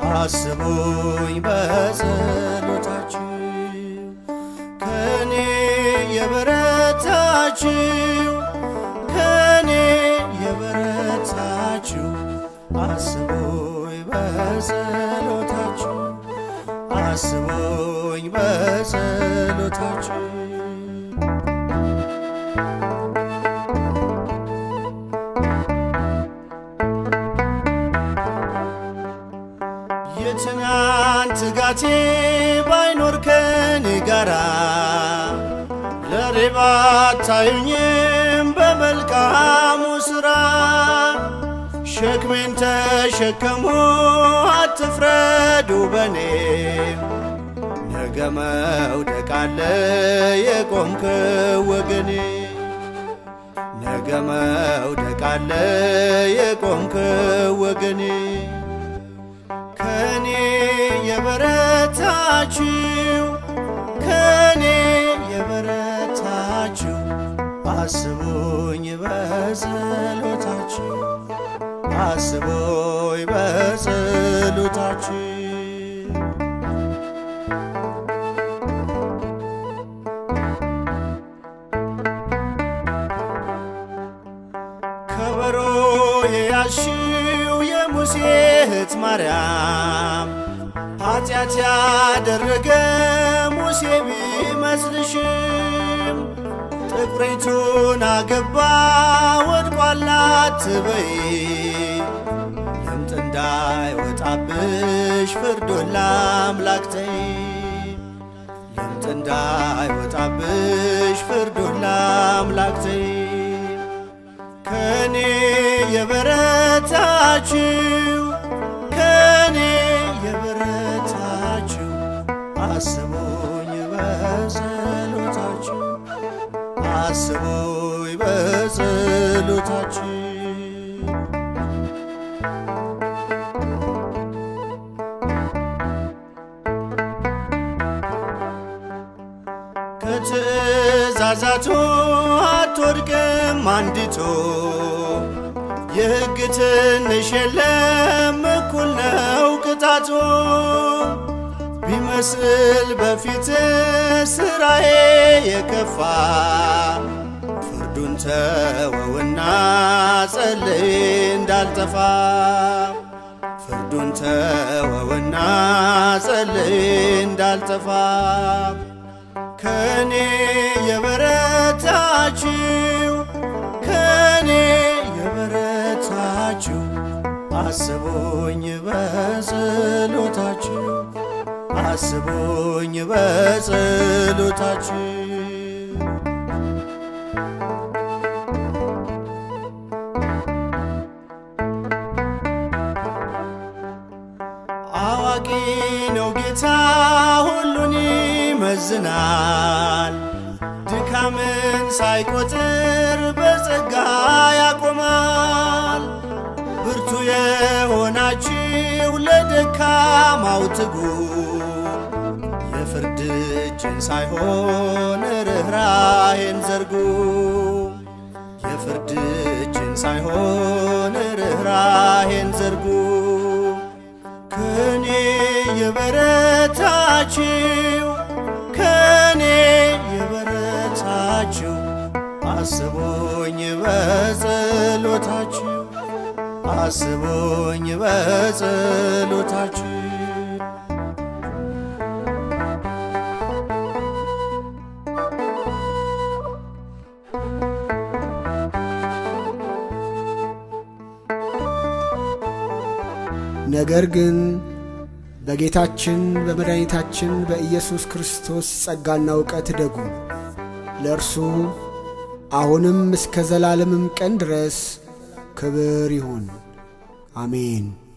አስቡኝ በጸሎታችሁ ከኔ የበረታችሁ ከኔ የበረታችሁ አስቡኝ በጸሎታችሁ አስቡኝ በጸሎታችሁ የትናንት ጋቴ ባይኖር ከኔ ጋራ ለሬባ ታዩኝም በመልካሙ ሥራ ሸክሜን ተሸከሙ አትፍረዱ በኔ ነገ መውደቅ አለ የቆምክ ወገኔ ነገ መውደቅ አለ የቆምክ ወገኔ ከኔ የበረታችሁ ከኔ የበረታችሁ አስቡኝ በጸሎታችሁ አስቡኝ በጸሎታችሁ ከበሮ የያሽው የሙሴ እህት ማርያም ኃጢአት ያደረገ ሙሴ ቢመስልሽም ጥቁሪቱን አገባ ወድቋል አትበይ ለምጥ እንዳይወጣብሽ ፍርዱን ለአምላክ ተይ ለምጥ እንዳይወጣብሽ ፍርዱን ለአምላክ ተይ ከኔ የበረታችሁ ከኔ የበረታችሁ አስቡኝ በጸሎታችሁ አስቡኝ በጸሎታችሁ ከትእዛዛቱ አትወድቅም አንዲቱ የሕግ ትንሽ የለም እኩል ነው ቅጣቱ ቢመስል በፊት ስራዬ የከፋ ፍርዱን ተወውና ጸልይ እንዳልጠፋ ፍርዱን ተወውና ጸልይ እንዳልጠፋ ከኔ የበረታችሁ ከኔ የበረታችሁ አስቡኝ በጸሎታችሁ አስቡኝ በጸሎታችሁ አዋቂ ነው ጌታ ሁሉን ይመዝናል ድካምን ሳይቆጥር በጸጋ ያቆማል ብርቱ የሆናችሁ ለደካማው ትጉ የፍርድ እጅን ሳይሆን ርኅራኄን ዘርጉ የፍርድ እጅን ሳይሆን ርኅራኄን ዘርጉ ከኔ የበረታችሁ ከኔ የበረታችሁ አስቡኝ በጸሎታችሁ አስቡኝ በጸሎታችሁ ነገር ግን በጌታችን በመድኃኒታችን በኢየሱስ ክርስቶስ ጸጋና እውቀት ደጉ ለእርሱ አሁንም እስከ ዘላለምም ቀን ድረስ ክብር ይሁን፣ አሜን።